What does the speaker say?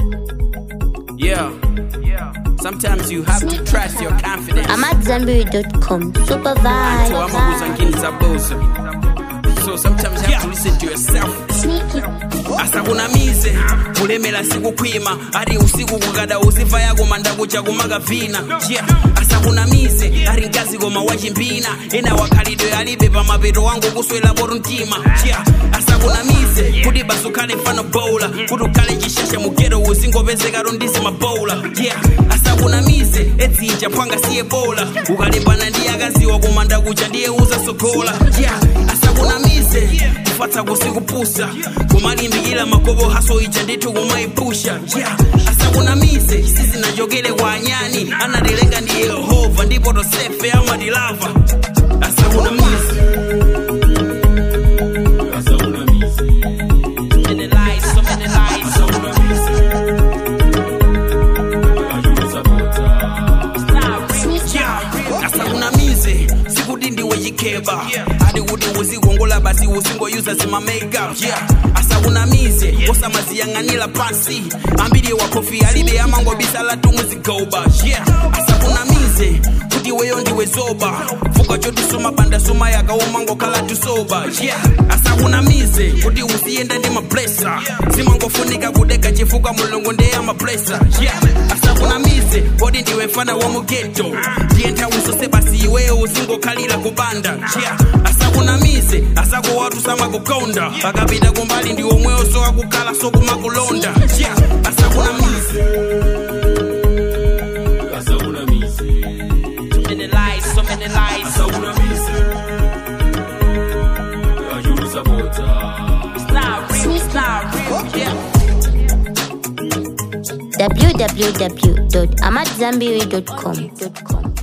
Yeah. Sometimes you have to trust your confidence. I'm at Zambiri.com. Super Until vibe. I'm a zabuza. So sometimes you have to listen to yourself. Sneaky. asakunamize kulemera sikukwima ari usiku kukada usifa yako mandakucha kumaga vina yeah. asakunamize ari mkazi koma wachimbina ena wakhalidwe alibe pamapeto wangu kuswela poto mtima yeah. asakunamize kuti basukhale mfano bola kuti ukhale chishasha mugero usingopezekaro ndisi mabola yeah. asakunamize edzinja phwanga siye bola ukalimbana ndi akaziwa kumanda kucha ndiye uzasogola yeah. asakunamize kufatsa kusikupusa kumalimbikila makobo haso ija ndithu kumaipusha yeah. asakunamize sizinachokere kwa anyani anatilenga ndi yehova ndipo tosefe amatilava asakunamize So many lies, so many lies. Yeah. asakunamize sikuti ndiwe chikeba ati kuti uzikongola basi uzingoyuza zima makeup yeah. asakunamize osamaziyang'anira pansi ambiri wakofi alibe amangobisala tumuzigoba yeah. asakunamize kuti weyo ndiwe zoba fuka choti somapanda soma yakaumangokhala tusoba yeah. asakunamize kuti uziyenda ndi mablesa zimangofunika kudeka chifuka mulungu ndiye amablesa yeah. asakunamize kodi ndiwe mfana wa mugeto ndiye nthawi zonse basi iweyo uzingokhalira kubanda yeah. asakunamize asakowatu samakukonda akapita kumbali ndi omweyo sowakukhala sokumakulonda yeah. asakunamize Too many lies, so many lies. It's not real, it's not real, yeah. www.amatzambiri.com.